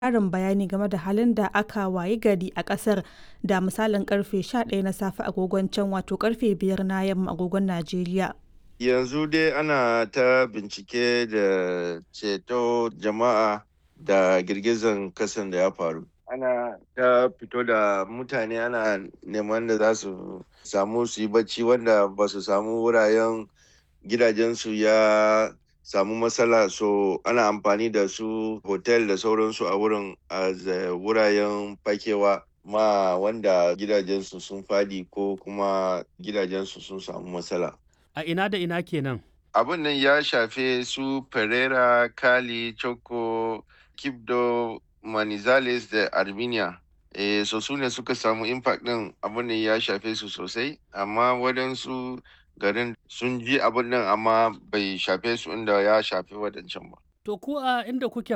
ƙarin bayani game da halin da aka wayi gari a ƙasar da misalin karfe 11 na safe agogon can wato karfe 5 na yamma agogon Najeriya. Yanzu dai ana ta bincike da ceto jama'a da girgizan kasan da ya faru. Ana ta fito da mutane ana neman da za su samu su yi bacci wanda ba su samu wuraren gidajensu ya samu matsala so ana amfani da su hotel da sauransu a wurin a wuraren fakewa ma wanda gidajensu sun fadi ko kuma gidajensu sun samu matsala. A ina da ina kenan? Abin nan ya shafe su Pereira, Kali, Choco, Kibdo, Manizales da Armenia. E, so su ne suka samu impact din abin nan ya shafe su sosai, amma waɗansu garin sun ji abin nan amma bai shafe su inda ya shafe waɗancan ba. To ku a inda kuke